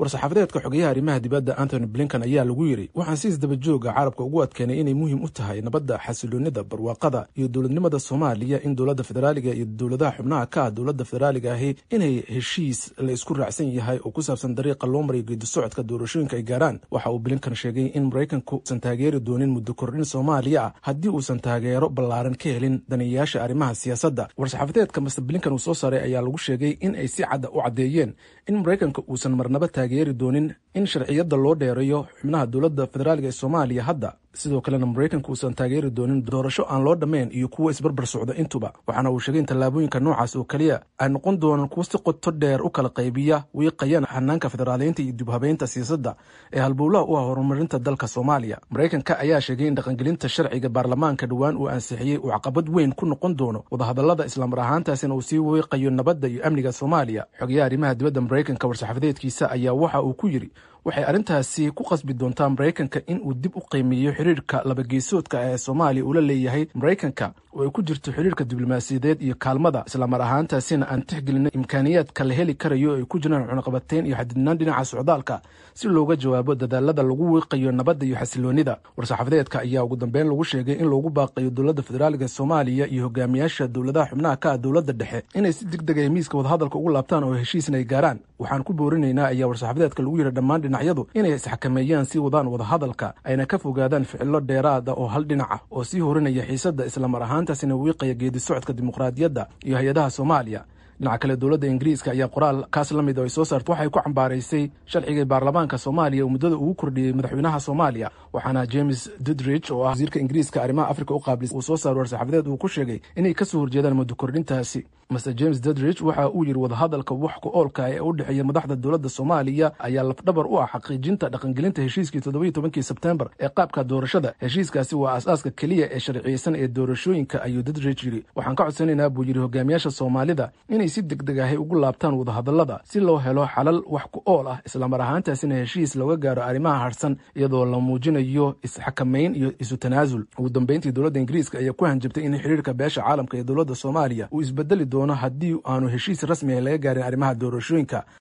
war-saxaafadeedka xogeyaha arrimaha dibadda antony blinkan ayaa lagu yidhi waxaan si isdabajooga carabka ugu adkeenay inay muhiim u tahay nabadda xasiloonida barwaaqada iyo dowladnimada soomaaliya in dowladda federaaliga iyo dowladaha xubnaha ka ah dowladda federaaliga ahi inay heshiis la isku raacsan yahay oo ku saabsan dariiqa loo marayo geedi socodka doorashooyinka ay gaaraan waxa uu blinkan sheegay in maraykanku usan taageeri doonin muddo kordhin soomaaliya ah haddii uusan taageero ballaaran ka helin daniyayaasha arrimaha siyaasadda war-saxaafadeedka master blinkan uu soo saaray ayaa lagu sheegay in ay si cadda u caddeeyeen in maraykanka uusan marnaba taageeri doonin in sharciyadda loo dheereeyo xubnaha dowladda federaaliga ee soomaaliya hadda sidoo kalena maraykanka uusan taageeri doonin doorasho aan loo dhammayn iyo kuwo isbarbar socda intuba waxaana uu sheegay in tallaabooyinka noocaas oo keliya ay noqon doonaan kuwo si qoto dheer u kala qaybiya wiiqayana xanaanka federaaleynta iyo dibhabeynta siyaasadda ee halbowlaha u ah horumarinta dalka soomaaliya maraykanka ayaa sheegay in dhaqangelinta sharciga baarlamaanka dhowaan uu ansixiyey uu caqabad weyn ku noqon doono wadahadallada islamar ahaantaasina uu sii wiiqayo nabadda iyo amniga soomaaliya xogayaha arrimaha dibadda maraykanka war-saxaafadeedkiisa ayaa waxa uu ku yidhi waxay arrintaasi ku qasbi doontaa maraykanka in uu dib u qiimeeyo xiriirka labageesoodka ee soomaaliya uu la leeyahay maraykanka oo ay ku jirto xiriirka diblomaasiyadeed iyo kaalmada islamar ahaantaasina aan tixgelina imkaaniyaadka la heli karayo ay ku jiraan cunaqabateyn iyo xadidnaan dhinaca socdaalka si looga jawaabo dadaalada lagu wiiqayo nabadda iyo xasiloonida war-saxaafadeedka ayaa ugu dambeyn lagu sheegay in loogu baaqayo dowladda federaaliga soomaaliya iyo hogaamiyaasha dowladaha xubnaha ka ah dowladda dhexe inay si deg deg ay miiska wadahadalka ugu laabtaan oo heshiisna ay gaaraan waxaan ku boorinaynaa ayaa war-saxaafadeedka lagu yidhi dhammaan dhinacyadu inay isxakameeyaan sii wadaan wadahadalka ayna ka fogaadaan ficilo dheeraada oo hal dhinac ah oo sii horinaya xiisadda islamar ahaantaasina wiiqaya geedi socodka dimuqraadiyadda iyo hay-adaha soomaaliya dhinaca kale dowladda ingiriiska ayaa qoraal kaas la mid oo ay soo saarta waxay ku cambaaraysay sharcigai baarlamaanka soomaaliya oo muddada ugu kordhiyey madaxweynaha soomaaliya waxaana james dudridge oo ah wasiirka ingiriiska arrimaha afrika u qaablis uu soo saaro war-saxaafadeed uu ku sheegay inay ka soo horjeedaan muddo kordhintaasi master james dudridge waxa uu yidhi wadahadalka wax ku oolka ee u dhexeeya madaxda dowladda soomaaliya ayaa lafdhabar u ah xaqiijinta dhaqangelinta heshiiskii toddobiyo tobankii sebtembar ee qaabka doorashada heshiiskaasi waa aas-aaska keliya ee sharciyeysan ee doorashooyinka ayuu dudridge yidhi waxaan ka codsanaynaa buu yidhi hogaamiyaasha soomaalida inay si deg deg ahay ugu laabtaan wadahadallada si loo helo xalal wax ku ool ah islamar ahaantaasina heshiis looga gaaro arrimaha harsan iyadoo la muujinayo isxakamayn iyo isu tanaasul ugu dambeyntii dowladda ingiriiska ayaa ku hanjabtay in xiriirka beesha caalamka ee dowladda soomaaliya uu isbedeli doono haddii aanu heshiis rasmi ah laga gaarin arrimaha doorashooyinka